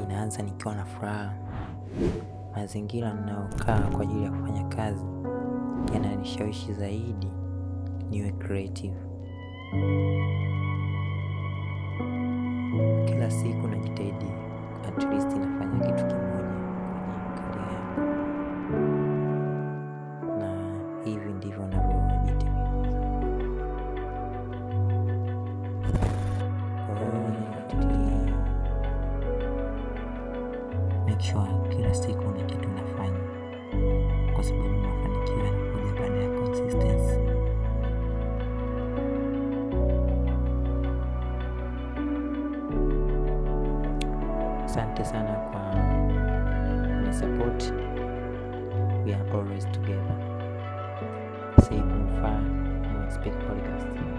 inaanza nikiwa na furaha. Mazingira ninayokaa kwa ajili ya kufanya kazi yananishawishi zaidi niwe creative. Kila siku najitahidi at least nafanya kitu kimoja kwenye career yangu, na hivi ndivyo navyojitimiza. Kwa hiyo nafuatilia, make sure kila siku na kitu nafanya, kwa sababu mafanikio yanakuja baada ya consistency. Asante sana kwa ni support. We are always together. Say Kumfa, Mo Expect Podcast.